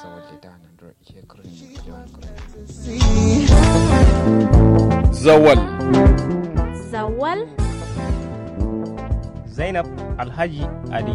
zawalde da nan dro ihe kurni yawan kurni zawal zawal zainab alhaji ali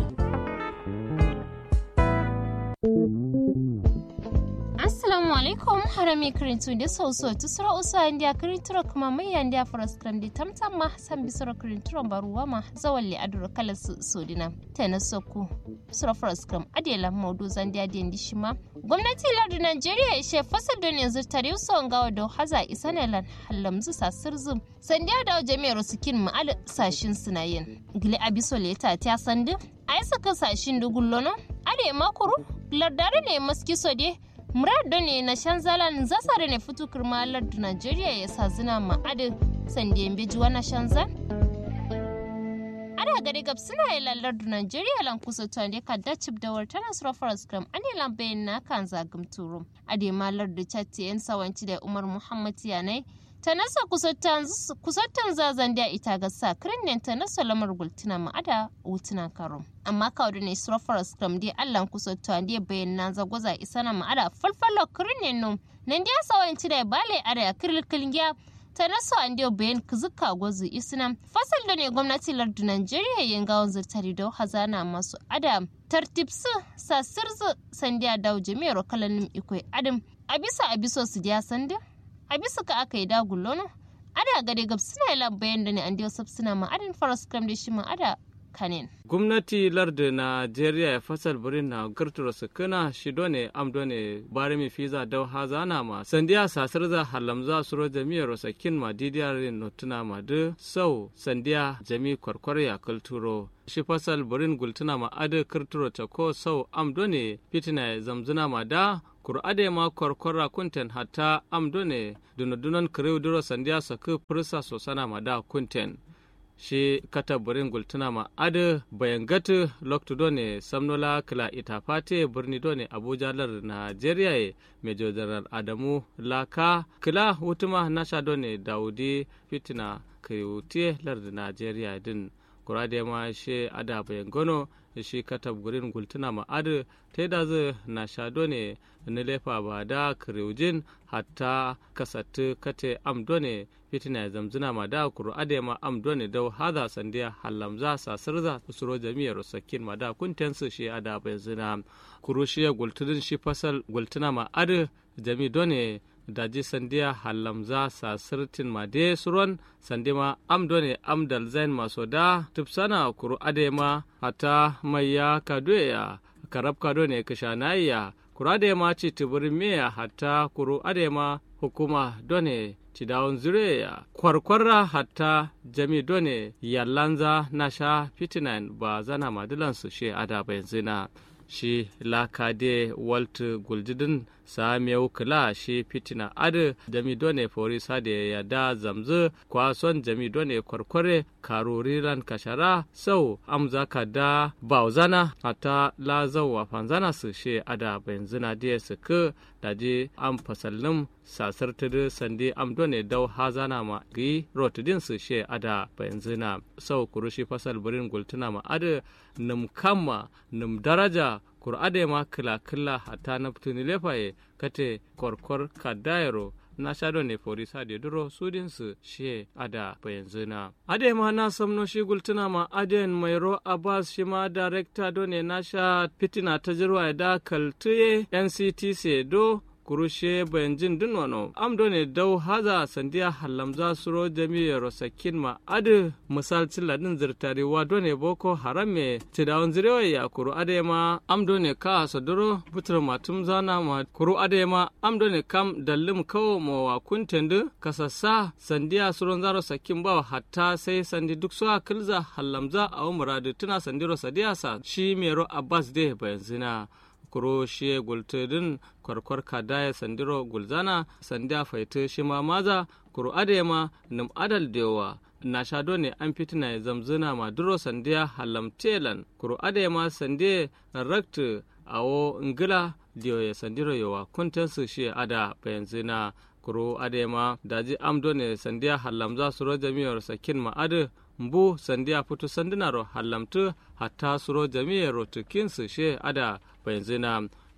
assalamu alaikum harami kirintu da sauso tu sura usa india kirinturo kuma mai yandia faras krandi tamtam ma san bisura kirinturo baruwa ma zawalli adura kala su sodina tana sokku sura faras kram adela maudu zandia dendi shima gwamnati lardu nigeria ishe fasal don yanzu tare su ngawa da haza isanelan hallamzu sasirzu sandiya da jami'ar sikin ma'al sashin sinayin gili abiso leta ta sandu a yi saka sashin dugullono ade makuru lardare ne maski sode murado ne na shanzalan zasare ne fitu kirma lardu nigeria ya sa zina ma'adin sandiyan bejuwa na shanzan ada gari gab suna yi lallar da Najeriya lan kusa to ne ka da cip da warta na sura faras gram ane lan bayan na kan zagum turum ade malar da chatti yan sawanci da Umar Muhammad yanai ta nasa kusattan zazan da ita ga sa kirin ta nasa lamar gultuna ma'ada wutuna karum amma kawo da ne sura faras gram dai Allah kusa to ne bayan na zagwaza isa na ma'ada falfalo kirin ne num nan da sawanci da bale ada kirkilin ta naso an dio bayan kuzuka gwazu islam fasal da ne gwamnati lardu Najeriya yin gawon zirtari da hazana masu adam tartibsu sasirzu sandiya dawo jami'ar kalanin ikwai adam a bisa a biso su diya sanda a bisa ka aka yi dagulono ada gade gab suna yi bayan da ne an dio suna ma adin faras kam da shi ma ada kanin. Gwamnati larda Najeriya ya fasal birin na girtura sukuna shido ne amdo ne bari mi fiza dau hazana ma sandiya sasar za halamza suro jami'ar sakin ma didiyar notuna ma du sau sandiya jami kwarkwar ya kulturo. Shi fasal birin gultuna ma adu kirturo ta ko sau amdo ne fitina zamzuna ma da kur'ade ma kwarkwara kunten hatta amdo ne dunadunan kiriw duro sandiya saku fursa sosana ma da kunten. shi kata burin gultuna ma adu bayan gatu loktu ne samnola kila itafate birni done abuja lar nigeria ye mejo general adamu laka kila hutuma nasha done daudi fitina kiyutie lar nigeria din kurade ma shi ada bayan gono shi kata burin gultuna ma adu ta da zu na shado ne na lefa ba da kiriujin hatta kasatu kate amdone fitina ya zamzuna ma da kuru ade ma amdone dau hada sandiya halamza sasirza usuro jami'ar sakin ma da kunten su shi ada bai zina kuru shi ya gultudin shi fasal gultuna ma adu jami done daji sandiya halamza sasirtin ma de suron sandi ma amdone amdal zain maso da tupsana kuru ade ma hata mai ya kadoya karab kado ne kishanaiya kuru ade ma ci tibirin meya hatta kuru ade ma hukuma done ci dawon zureya kwarkwarra hatta jami done yallanza na sha fitinan ba zana madilansu she ada zina shi lakade walt guldidin samiyau kila shi fitina adu jami done fori sade ya da zamzu kwason jami done kwarkware karuriran kashara sau amza ka da bauzana hata la zauwa fanzana su shi ada benzina diya su ku daji am fasallin sasar tudu sandi am done dau hazana ma gi rotudin su shi ada benzina sau kurushi fasal burin gultuna ma adu num kama num daraja kur'ade ma kila kila hata na putuni lefaye kate korkor kadayaro na shado ne fori sade duro sudin su she ada bayanzu na ade ma na samno shi gultuna ma aden mairo abbas shi ma director do ne na sha fitina ta jirwa da kaltuye nctc do kurushe bayanjin din wano am ne dau haza sandiya halamza suro jami'a rosakin ma adu misal ciladin zirtari wa done boko haram me tidawon zirewa ya kuru ade ma am ne ka saduro butur matum zana ma kuru ade ma am ne kam dallim kawo ma wa kuntendu kasassa sandiya suron zaro sakin ba hatta sai sandi duk so kilza halamza a muradu tuna sandiro sadiyasa shi mero abbas de bayanzina kuro shi gultudin kwarkwar kadaya sandiro gulzana sandiya faita shi ma maza kuro adema num adal dewa na shado ne an fitina ya zamzuna ma duro sandiya halamtelan kuro adema sandiya raktu awo ngila diyo ya sandiro yawa kuntansu shi ada bayanzina kuro adema daji amdo ne sandiya halamza suro jami'ar sakin ma adu mbu sandiya putu sandinaro hallamtu hatta suro jami'ar rotukin su she ada benzina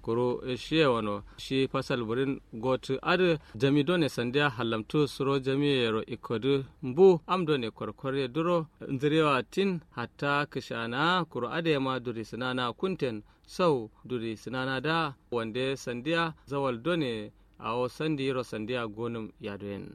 kuro shi wano shi fasal burin gotu adu jami done sandiya halamtu suro jami yero ikodu mbu am done korkore duro nzirewa tin hatta kishana kuro ade ma duri sinana kunten sau duri sinana da wande sandiya zawal done awo sandi yero sandiya gonum yadoyen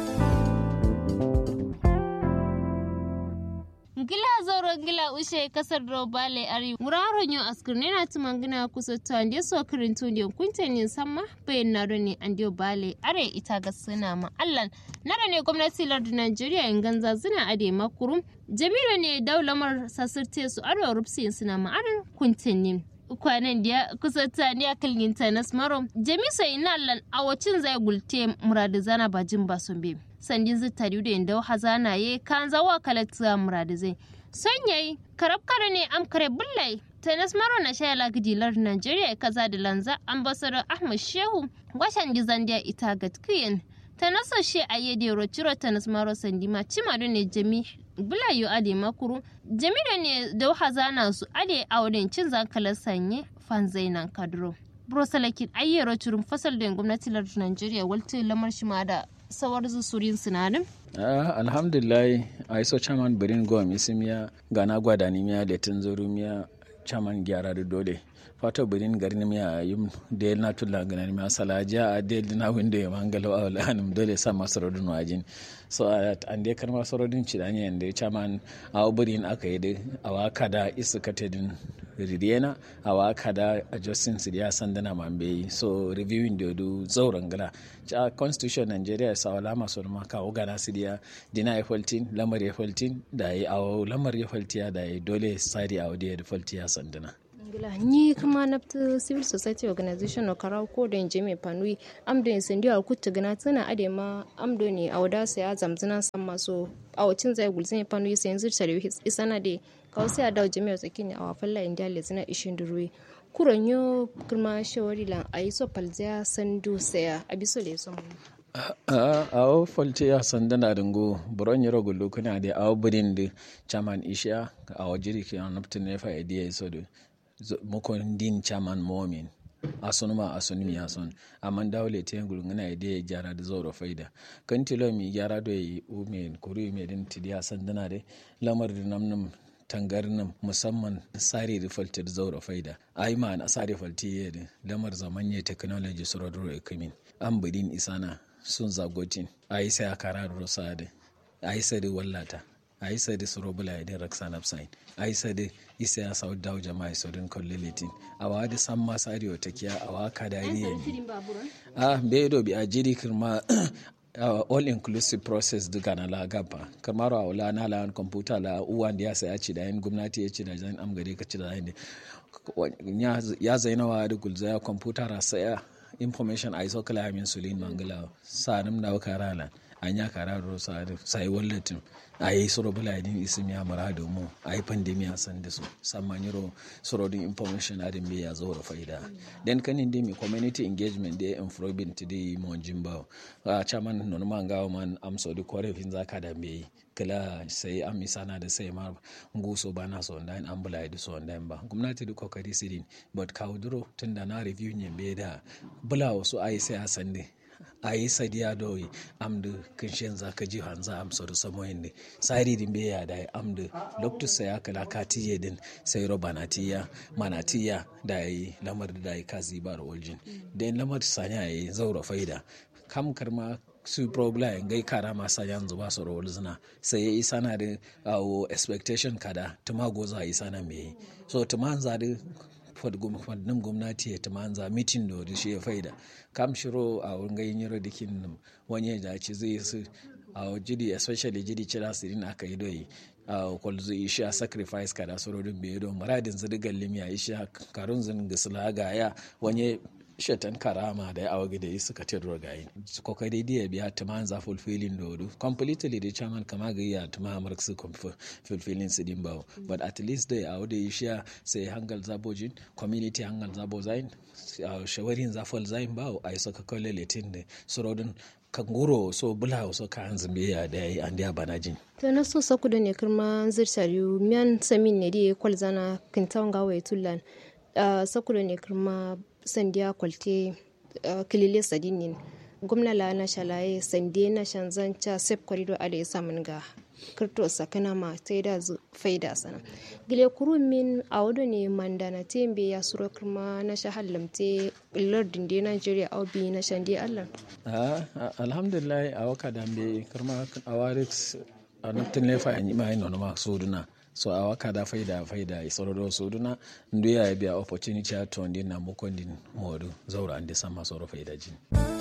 gila zoro gila ushe kasar robale ari wuraro nyo askirne na tumangina kusa to ande so kirintu ne kunte ne samma bayan na ne ande bale are ita ga suna ma allan nara ne gwamnati lardin Najeriya in ganza zina ade makurum jamilu ne daulamar sasirte su aro rupsi suna ma arin kunte ne kwanan da kusa ta ne a kalgin ta nasmaro jamisa ina allan a wacin zai gulte muradu zana bajin basumbe sandin zittari da inda hazana ye kan zawa kalata muradu zai son yayi karab kare ne am kare bullai tanas maro na shaya lagidilar Najeriya kaza da lanza ambassador Ahmad Shehu washan gizandiya ita gatkiyin ta nasa she a yede rociro tanas maro sandima cimadu ne jami bulayo ade makuru jami da ne da hazana su ade auren cin zankalar sanye fanzainan kadro brosalakin ayyero curin fasal da gwamnati lardin Najeriya walta lamar shi ma da sawar zusurin sinadin Ah, alhamdulillah a iso chairman birin gom isimiya gana gwada ni miya da tunzuru miya chairman gyara da dole fato birin garin miya yim da na tulla gana miya salaja a da na windo ya mangalo a wala hanum dole sa masu rodun wajin so an dai karma sorodin cidani yanda chairman a birin aka yi da awaka da isu katedin ridiyena awa kada adjusting su ya sandana mambe so reviewing da du zauren gala a constitution nigeria sa wala masu ma kawo gana su dia dina ya faltin lamar ya faltin da ya awo lamar ya faltiya da ya dole sari a wadda ya faltiya sandana ngila ni kuma nafta civil society organization no karaw ko da je mai panui amdo in sendi al kutta gana tana ade ma amdo ne a wada sai a zamzina san maso a wacin zai gulzin panui sai yanzu tare isana de kawo sai a dawo jami'ar tsakini a wafalla inda lezina ishin durwe kuran yo kuma shawari lan a yi so palzaya sandu saya a biso da ya son a o falte ya sandana dingo buron yaro gullu kuna da awo birin da chairman isha a wajiri ke an naftin ne fa idiya so da mukon din chairman momin asun ma asun mi asun amma dawle te ngul ngana ide ya gyara da zoro faida kan tilo mi gyara do yi umen kuri me din tidiya sandana de lamar da namnum tangarnin musamman sare da faltar zaura faida ai ma na sare falti yadda lamar zamanye technology su rodro ekamin an budin isana sun zagotin a yi sai a kara da rosa da a yi sai da wallata a yi sai da su robula ya raksa napsain a yi sai da isa ya sau dawo jama'a su din kwallilitin a wa da san masu arewa ta kiya a wa ka dariya ne a bai dobi a jiri kirma uh, all inclusive process duka na lagaba kamar a wula na layan kwamfuta la uwan da ya saya ci da yin gwamnati ya ci da zan amgare ka ci da yin ya zainawa da gulza ya kwamfuta ra saya information a iso kala min sulin mangala sanim na karala an ya kara ro sai wallatin a yi soro bula din isim ya mara da mu a yi pandemiya san da su samman yiro soro din information adin bai ya zo da faida den kanin dai mi community engagement da improving to dai mo jimba a chairman non man gawo man am so di kore fin zaka da bai kala sai am misana da sai ma nguso ba na so ndan an bula da so ndan ba gwamnati da kokari sirin but kawo duro tunda na review ne bai da bula wasu ai sai a sande a yi sadiya doyi amdu kinshin za ka ji hanza amsa da samoyin ne tsari din bai da ya amdu lokacin ya kala katiye din sai roba na tiya mana tiya da ya yi lamar da ya kazi ba da waljin da yin lamar sanya ya yi zaura faida kam karma su probla in gai kara masa yanzu ba su rawar zina sai ya yi sana da expectation kada tuma goza a yi sana mai so tuma za da fadnin gwamnati ya tamanza mitin da wani shi ya faida kam shiro a wurin gayin yaro dikin wani ya dace zai su a jiri especially jiri cira sirin aka yi doyi a kwalzo isha sacrifice kada surorin bai don muradin zirgar limiya isha karun zin gisla ga ya wani shatan karama da ya awa gida yi suka ce rogayin kokari da ya biya tuma za fulfilling da wadu completely da chairman kama ga ya tuma amurk su fulfilling su din bawo but at least da ya awa da isha sai hangal zabojin community hangal zabo zain shawarin zafal zain bawo a yi saka kwalle letin da surodin kanguro so bula so ka hanzu ya da yi an da bana jin to na so saku da ne kirma zirtar yu miyan samin ne da ya kwalzana kintawan gawa ya tullan uh, sakura ne kirma sandiya kwalte kilile sadinin gwamna la na shalaye sande na shanzanca sep corridor ada ya samun ga kirto sakana ma ta da zu faida sana gile kuru min a wado ne mandana tembe ya suro kuma na shahallamte lardin de nigeria au bi na shandi allah alhamdulillah a waka dambe kirma a warix a naftin lefa an yi ma ino ma soduna so a waka da faida faida isorodo soduna ndu ya biya opportunity to ndi na mukondin modu zaura ande sama soro faida jin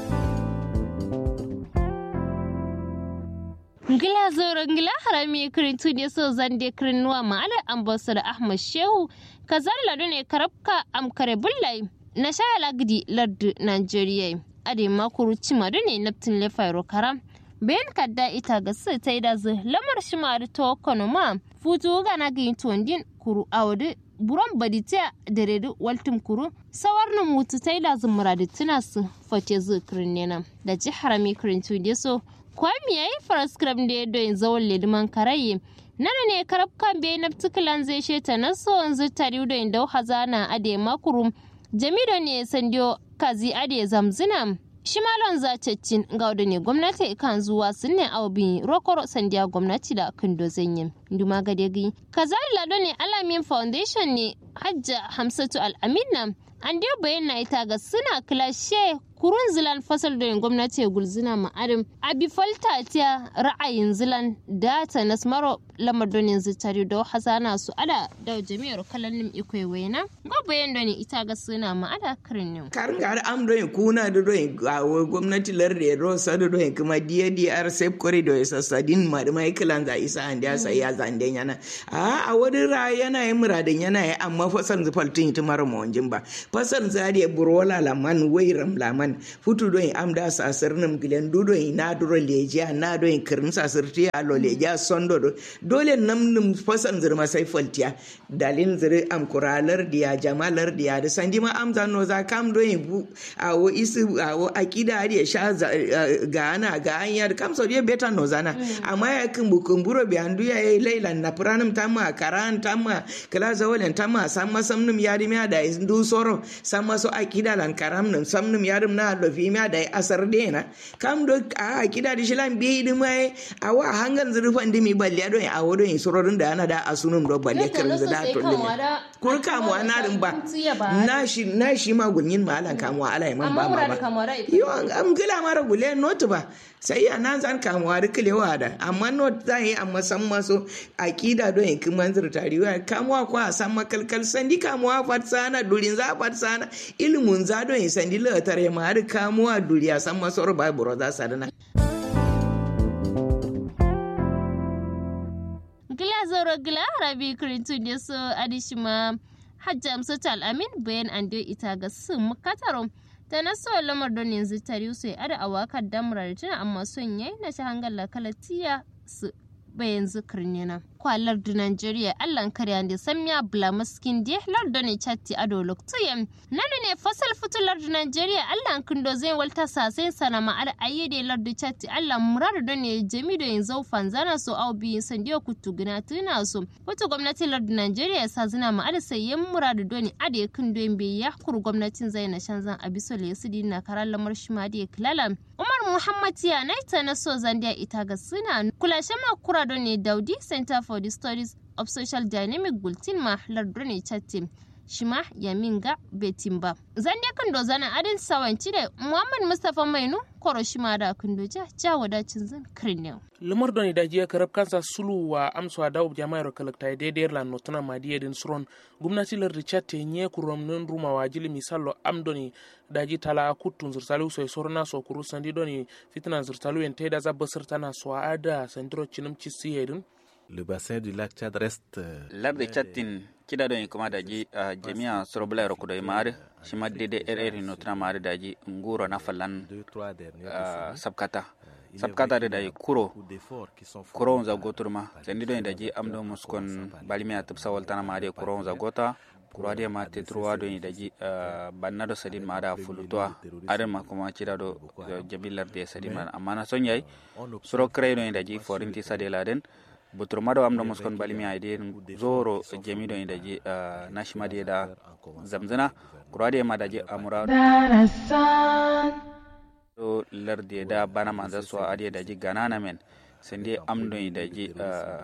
ngila zoro ngila harami kirin ne so zande kirin nuwa ma'ala ambassador ahmad shehu kazalla ne karabka amkare bullai na shaya lagdi lardu nigeria ade makuru cima ne naftin lefairo karam bayan kadda ita ga su ta yi da zu lamar shi ma da to kono ma futu ga na ga tondin kuru awde buron badita da redu waltum kuru sawar na mutu ta yi da zu muradi tuna su fate zu kirin ne da ji harami kirin tude so kwami yayi faraskram da ya doyin zawon lediman karaye nana ne karab kan bai na tukulan zai sheta na so yanzu tari da inda hazana ade makurum jamido ne sandiyo kazi ade zamzina shimalon zacecin ga ne gwamnati kan zuwa sun ne aubin rokoro sandiya gwamnati da kindo zanyin duma gadegi kazali lado ne alamin foundation ne hajja hamsatu al'amina an dai bayyana ita ga suna kilashe kurun zilan fasal da gwamnati gulzina ma'arim abi falta ta ra'ayin zilan da ta nasmaro lamar donin zitari da hasana su ada da jami'ar kalannin ikwai waina ga bayan da ita ga suna ma'ada kirin karin ga am doyin kuna da doyin gwamnati larde rosa da doyin kuma ddr safe corridor ya sassadin ma da mai kilan za isa an da sai ya zande yana a a wani ra yana yi muradin yana yi amma fasal zufaltin ita mara mawanjin ba fasal zariya burwala laman wairam laman futu doyin am da sasir nim gilen du doyin na duro lejiya na doyin kirin sasir ti alo lejiya sondo do dole nam nim fasal zirma sai faltiya dalin ziri am kuralar diya jamalar diya da sandi ma am zano za kam doyin bu a wo isi a wo akida da sha ga ana ga anya da kam so dia beta no zana amma ya kin bu kumburo bi andu ya yi lailan na pranum tamma karan tamma kala zawalen tamma samma samnum yadi mi da ndu soro samma so akida lan karam num samnum yadim na do fi mi da asar dena kam do a akida di shilan bi di mai a wa hangan zurfan di mi balle do a wodo in sororin da ana da asunum do balle kirin da to ne kur kamuwa na din ba na shi na shi ma gunyin malan kamuwa ala man ba ma ba yo am gila mara gule not ba sai ya nan zan kamuwa da kilewa da amma not za yi amma san maso akida don yankin manzir tariwa kamuwa ko a san makalkal sandi kamuwa fatsana durin za fatsana ilimin za don yin sandi latar ma har kamuwa duriya san maso ba buro za sa dana gila zoro gila rabi kirintu da so adishima hajja amsatu al'amin bayan an ita ga sun makataro ta na so lamar don yanzu tare su ya ada awakar damurar tuna amma son yayi na ta hangar kalatiya su bayan zikirin yana kwalar da Nigeria allan karya da samya blamaskin da lardon ne chatti ado loktuyen nanu ne fasal fitular da Nigeria allan kindo zai walta sasai sana ma'ar ayyade lardu chatti allan murar da ne jami da yin zaufan zana so au biyu sandiyo kutu gina tuna so kutu gwamnatin lardu Nigeria sa zina ma'ar sayyen murar da ne ade kindo yin bai ya kuru gwamnatin zai na shan zan abiso le su dina karar lamar shi ma da kilala Umar Muhammad ya naita na so zandiya ita ga suna kulashe ma kura da ne Daudi Center for the Studies of Social Dynamic Bulletin ma lardune chatte shima yaminga betimba zande kan do zana adin sawanci da Muhammad Mustafa Mainu koro shima da kundoja ja wadacin zan kirnew lamar da ni da jiya karab kansa sulu wa amsa da jama'ar kalakta daidai la notuna madiya din suron gwamnati lar richard te nye kurom nun ruma wa jili misalo amdoni daji tala kutun zurtalu so sorna so kuru sandi doni fitna zurtalu en teda za basir tana so ada sandro chinum chisi hedun le bassin du lac Tchad reste larde chattin kida don kuma daji jami'a sorobla ro kudo mare shima dede rr no tra mare daji nguro na falan sabkata sabkata da daji kuro kuro za goturma sandi don daji amdo muskon balimi atub sawal tana mare kuro za gota kuro ade ma te truwa don daji banna do sadin ma da fulutwa adan ma kuma kida do jabilar de sadin ma amma na son yayi suro kray don daji forinti sadela den butur mado amdo muskon balimi ide zoro jemi do daji nashima de da zamzana kurade ma daji amura do larde da bana manza so ade daji ganana men sende amdo daji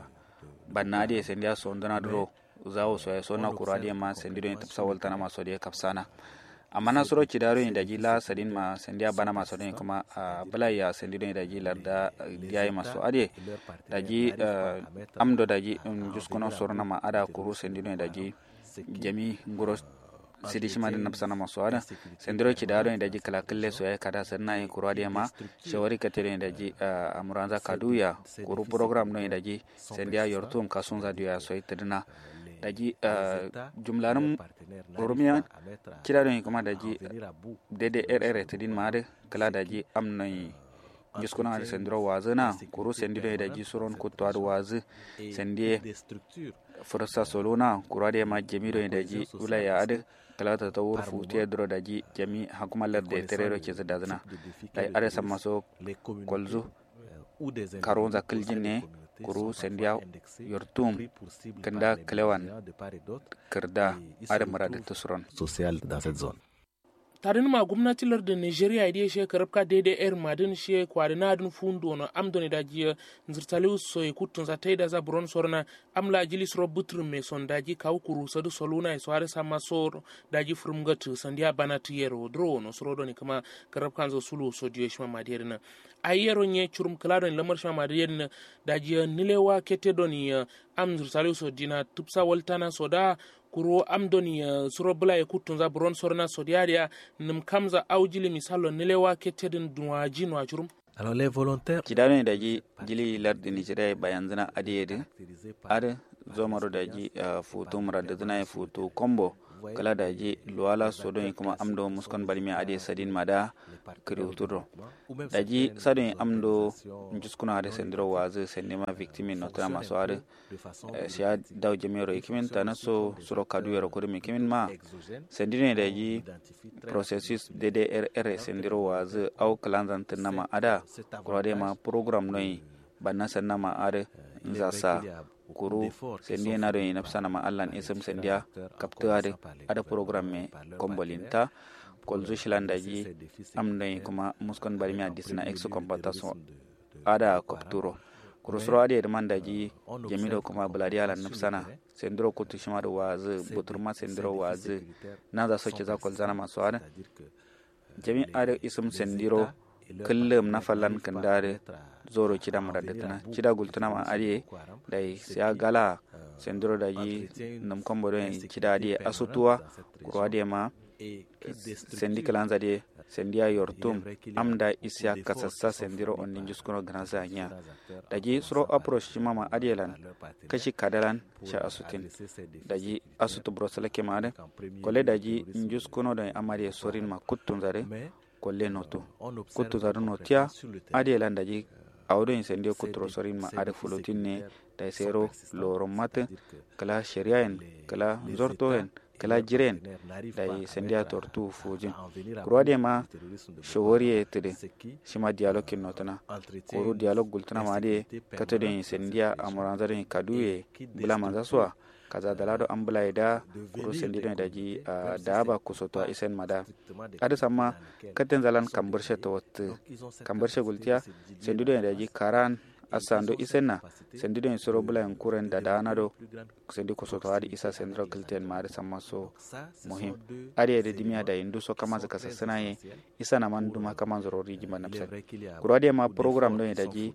banna ade sende so ndana dro zawo so ya sona kurade ma sende do tapsa waltana ma so de kapsana amma na soro kidaro da gila sadin ma sandiya bana maso ne kuma bala ya sandido da gi larda yayi maso ade da gi amdo da gi juskuno sorna ma ada kuru sandido da gi jami ngoro sidi shima da napsana maso ada sendiro kidaro da gi kala kalle so ya kada sanna yi kuru ade ma shawari katere da gi amuranza kaduya kuru program no da gi sandiya yortum kasunza duya so itadina daji jumlanin oromiya kira don kuma daji dede rr tidin mare kala daji amnai jiskuna ada sendiro wazi na kuru sendido daji suron kutto ada wazi sendie fursa solona kuru ada ma jamido daji ulaya ada kala ta tawur futi dro daji jami hakumalar da terero ke zada zana dai ada sama so kolzu karonza kiljin ne kuru sendiya yortum kanda kalewan kirda adamara da tusuron social dans cette zone tarin ma gwamnati larda nigeria idi she karabka daidai er madin she kwari na adin fundo na amdoni da jiya zirtali so e kutun za taida za buron sorna amla jili soro butr me son daji kaw kuru sadu soluna e soare sama sor daji furumgat sandiya banat yero dro no soro doni kama karabkan zo sulu so diyo shima madiyar na ayero nye churum kalado lamar shima madiyar na daji nilewa kete doni am zirtali so dina tupsa waltana soda kuro amdoni uh, suro bula e kuttunza buron sorna sodiaria nim kamza aujili misalo nilewa ketedin duwaji no ajurum alors les volontaires kidano da ji jili lardi nigeria bayan zina adiyedi ad zomaro da ji uh, foto murada zina e foto kombo kala da ji luwala sodon kuma amdo muskon balmi ade sadin mada kriuturo da ji sadin amdo juskuna ade sendiro wazi sendima victime notana maso ade siya daw jemero ikimin tana so suro kadu yaro kuri mi kimin ma sendine da ji processus ddrr sendiro wazi au kalanzan tinama ada kurade ma program noi banna sannama ade nzasa kuru sendi na do ina sana ma allan isam sendia kapto ade ada program me kombolinta kolzu shilanda ji am nay kuma muskon bari mi adisna exo compensation ada kapturo kuru suro ade demanda ji jamido kuma buladi ala nafsana sendro kutu shima do wazi buturma sendro wazi na za soke za kolzana masu ada jami ade isam sendiro kullum na fallan kandare zoro cida maradatana cida gultuna ma ariye da siya gala sendiro da yi nam kombo don cida adiye asutuwa kuro adiye ma sendi kalanza de sendiya yortum amda isya kasassa sendiro onni juskuno ganasa nya daji suro approach cima ma adiyelan kashi kadalan sha asutin daji asutu brosala kemade kole daji juskuno don amade sorin ma kuttun zare kolle noto kuttu zaru notiya adi lan daji awdo in sende kutro sorin ma ada fulotin ne da sero loro mate kala sharia en kala zorto en kala jiren da sendia tortu fujin kurwade ma shawari e tede shima dialog kin notana kuru dialog gultuna ma de kato de sendia amuranzare kaduye bula manza suwa kaza dalado an bula da kuro sendido da ji da ba kusoto isen mada ada sama katen zalan kambarshe to wat kambarshe gultiya sendido da ji karan asando isenna sendido en soro bula en kuren da dana do sendi kusoto adi isa sendro kilten ma ada sama so muhim adi da dimiya da indu so kama zaka sasana ye isa na man duma kama zoro riji man napsa kuro adi ma program do da ji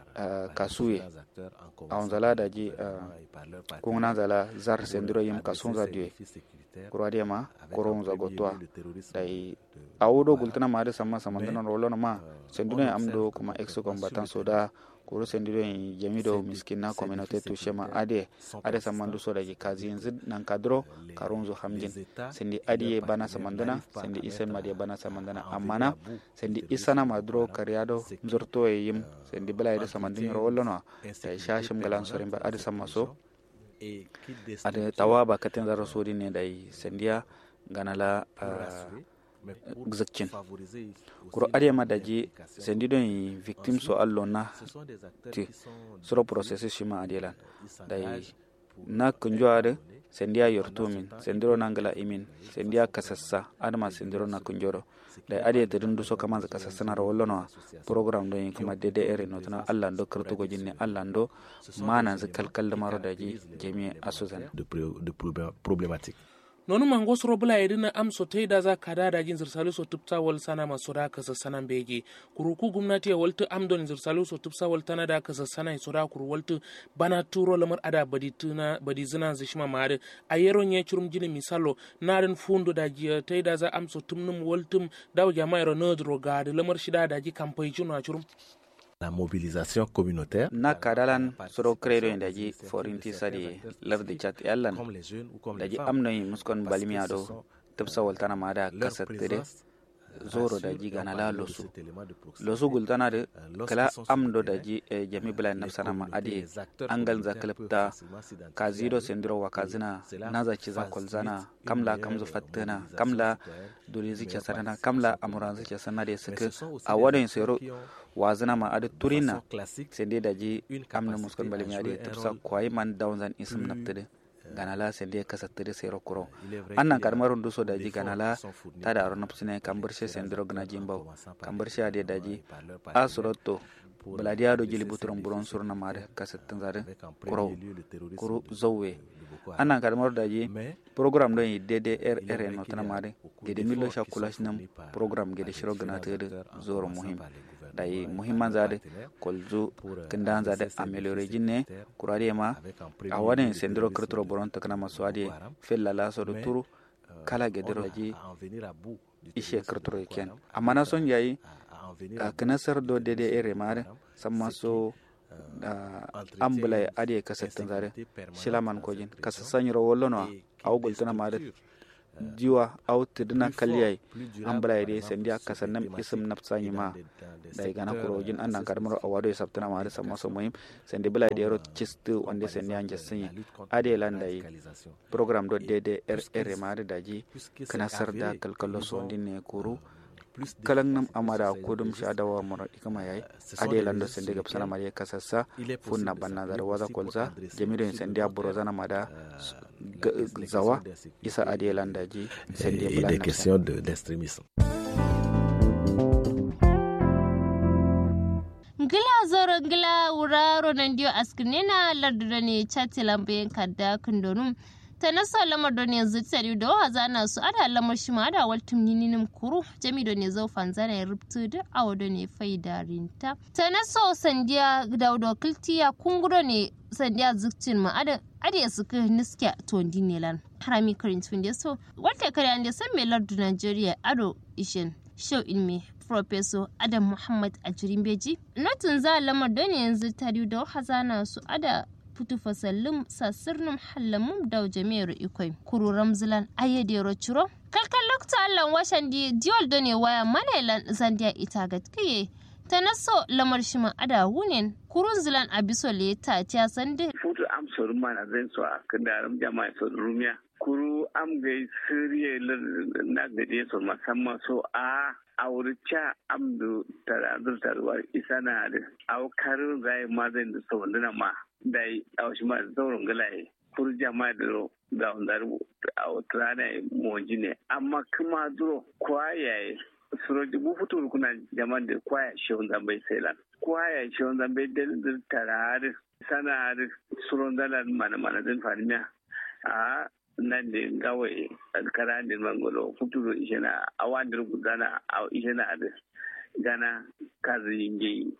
kasuye awon zala da ji kungna zala zar sendiro yim kasun za diwe kurwadi ma koron za gotwa dai awudo gultana ma da sama sama dana rolo ma sendiro amdo kuma exo combatant soda kuro sendiro yin jamido miskina communauté touché ma ade ade samandu so da kazi yanzu nan kadro karun zo hamjin sendi adi bana samandana sendi isen ma bana samandana amma na sendi isana madro kariado zorto e yim sendi bala ide samandin rolo no da shashim galan sorin ba ade samaso ade tawa ba katen zaro sodi ne dai sendiya ganala gzakin kuro ade ma daji sendi don yi victim so allo na ti suro processes shima adelan dai na kunjo ade sendi a yortumin sendiro nangala imin sendi a kasassa adama sendiro na kunjoro da ade da dundu so kama kasassa na rawolo no program don yi kuma dede ere no tana allah ndo kartu go jinne allah ndo mana zakal kal maro daji jemi asuzan de, de problématique nonu mango soro bula yedina am so da za kada da jin zirsalu so tupta wal sana maso da kasa sanan bege kuruku gumnati waltu am don zirsalu so tupsa wal tana da kasa sana so da kuru waltu bana turo lamar ada badi tuna badi zina zishima mare ayero nye churum jini misalo narin fundo da ji da za am so tumnum waltum daw jama'a ro nodro gade lamar shida da ji kampai chuno churum la mobilisation communautaire na kadalan soro credo daji forinti sadi lardi chat yallan daji amnoy muskon balmiya do tabsa waltana mada kasattire zoro daji gana la losu losu gultana de kala amdo daji e jami bula nafsana ma adi angal za kalpta kazido sendiro wa kazina naza ciza kolzana kamla kamzu fattana kamla dole zice sanana kamla amuran zice sanana de suka a wadon sero wazina ma adi turina sende daji amna muskon balmi adi tafsa kwai man downzan ism naftade ganala sende kasattede sero kuro annan karmarun duso daji ganala ta da aron nafsine kambarshe sendiro gna jimbaw kambarshe ade daji a surotto baladiya do jili buturon buron surna mare kasattin zare kuro kuro zowe annan karmar daji program don yi dede rr no tana mare gede millo shakulash nam program gede shiro gna tede zoro muhim dai muhimman zade kolzu kindan zade ameliore jinne kurade ma a wani sendiro kirtoro boron takana masu ade fella la so turu kala gediro ji ishe kirtoro ken amma na son yayi a kinasar do dede ere mare samma so ambulay ade kasattin zare shilaman kojin kasasanyiro wollono a wugultuna mare diwa aw tidina kaliyai an bala yade sendi aka sannan isim nafsa ma da gana kurojin an nan karmar awado ya sabtana ma da sama so muhim sendi bala yade ro chistu wande sendi an jasin ade landa yi program do dede rr ma da daji kana sarda kalkalo so ne kuru kalan nam amada kudum shadawa mura ikama yayi ade lando sende gab sana mariya kasassa funna banna dar waza kolza jamido sende aburo zana mada zawa isa ade landa ji sende et des questions d'extrémisme ngila zoro ngila wuraro nan dio askinena larduda ne chati lambe kadda kundonum ta nasa lamar da ne zitari da wa zana su ada lamar shi ma da waltum nininim kuru jami da ne zo fanzana ya rubtu da awo da ne faida rinta ta nasa sandiya daudo kiltiya kunguro ne sandiya zikcin ma ada ada su ka niske to dinelan harami karin tun da so wata kare an da san mai lardu Najeriya ado ishin show ilmi Professor Adam Muhammad Ajirin Beji. Notin za lamar da ne yanzu tari da hazana su ada futu fasallum sassirnum hallamum daw jami'ar ikoi kuru ramzilan ayyadero ciro kalkan lokta allan washan di diol done waya manailan zandiya ita gatkiye ta naso lamar shima ada wunen kurun zilan abiso le ta tiya sande futu am soru mana zan so a kandaram jama'a so rumiya kuru am gai siriye na gade so musamman so a aurica amdu tarazur tarwar isa na da au karin zai ma zai da so wanda ma dai au shi ma zaurin galaye kuru jama'a da ro da wanda a wata rana moji ne amma kuma duro kwayaye suroji bu futur kuna jama'a da kwaya shehun zambai sailan kwaya shehun zambai da tarar sana suron dalar mana mana zan fahimiya a nan da gawai alkara da mangolo futuro ishe na awandir gudana a ishe na da gana kazi yinge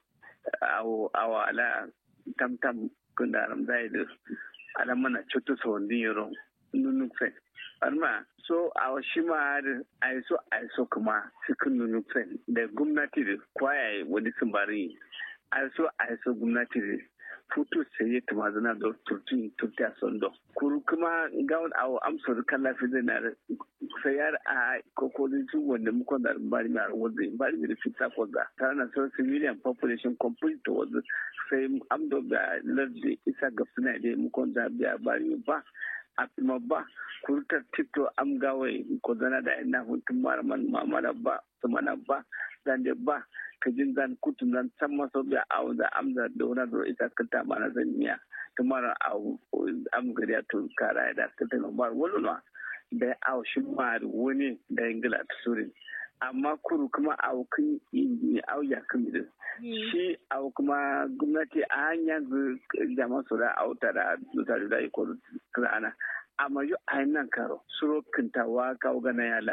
awa ala tamtam kunda alam zai da ala mana cutu sa wani yaro nunuk fen arma so a shi ma da aiso aiso kuma cikin nunuk fen da gwamnati da kwayaye wani sun bari aiso aiso gwamnati da futu sai ta mazana da turtun turti a sondo kuru kuma gawon awo amsar kala fi zai na sayar a kokolin su wanda muka da bari mai wanzu bari mai fita kwaza ta na so civilian population complete to wanzu sai amdo da lardi isa ga suna da muka da biya bari ba a kuma ba kurtar tiktok am gawai ko zana da ina hutun maraman mamana ba su mana ba zan da ba ka jin zan kutun zan san maso biya a wanda amza da wani da ita kanta mana zan miya tumara a am gari a tun kara da ta tana ba wani na da a shi ma wani da ingila ta surin amma kuru kuma a kun yi auya kan da shi a kuma gwamnati a hanyar jama'a su da auta da mutane da iko kana amma yi a nan karo suro kintawa kawo gana yala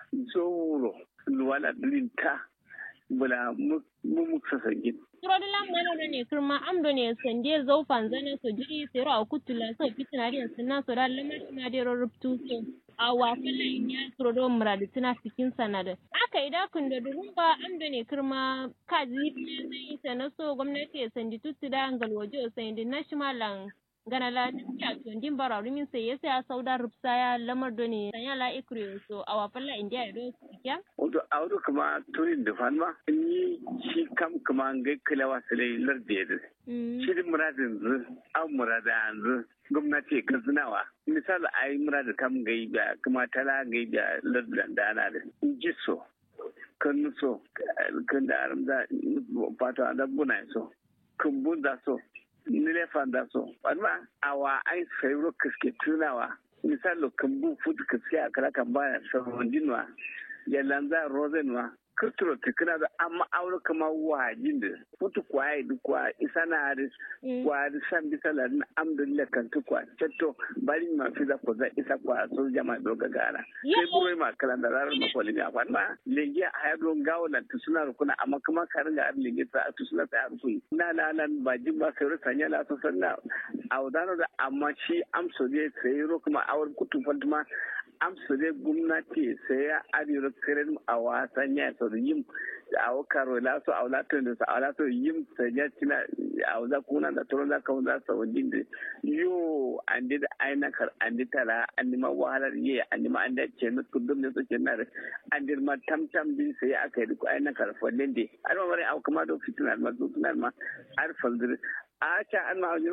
zoro luwala linta bula mu muksa sangin Surodila mana ne kirma amdo ne sande zau fanzana so jiri sero a kutula so fitina din sunna so da lamar ina da rubtu so a wafala inya surodo muradi tana cikin sanada aka ida kun da durumba amdo ne kirma kaji ne zai sana so gwamnati ya sandi tutu da angal waje o sandi national gana la ya tundin bara rumin sai yasa ya sauda rubsa ya lamar do ne sanya la ikre so a wafala india do sikya wato a wato kuma turin da fanma in yi shi kam kuma ga kalawa sai larde da shi muradin zu an murada yanzu gwamnati ka zinawa misali a yi murada kam gai da kuma tala gai da lardan da ana da ji so kan so kan da aramza fata da buna so kan bunda so nile fanda so wadma awa ai sayro kiske tunawa misali kan bu futu kiske a kala kan baya sabon dinwa ya lanza rosenwa kirturo tikina da amma aure kama wajin da futu kwaye duk kwa isa na da kwa da san bisa la na amdulillah kan tu kwa cetto bari ma fi za ko za isa kwa so jama do ga gara sai buro ma kala da rarar ma kolin ya kwan ma lenge a ya don gawo na tu suna rukuna amma kuma ka ringa ar lenge ta tu suna ta ruku na la lan ba jin ba sai sanya la so sanna audano da amma shi amso ne sai ro kuma awar kutu fantuma amsa dai gwamnati sai ya arewa kirin a wasan ya sau yin a wakaro la so a wulatar da sa a wulatar yin sanya cina a wuza kuna da turon za ka wuza sa wajen da yo an da aina kar an da tara an nima wahalar yi an nima an da ce na kudum da suke na da an da ma tamtam bin sai aka yi duk aina kar fallin da an ma mara au kuma da fitina ma fitina ma har faldir a ca an ma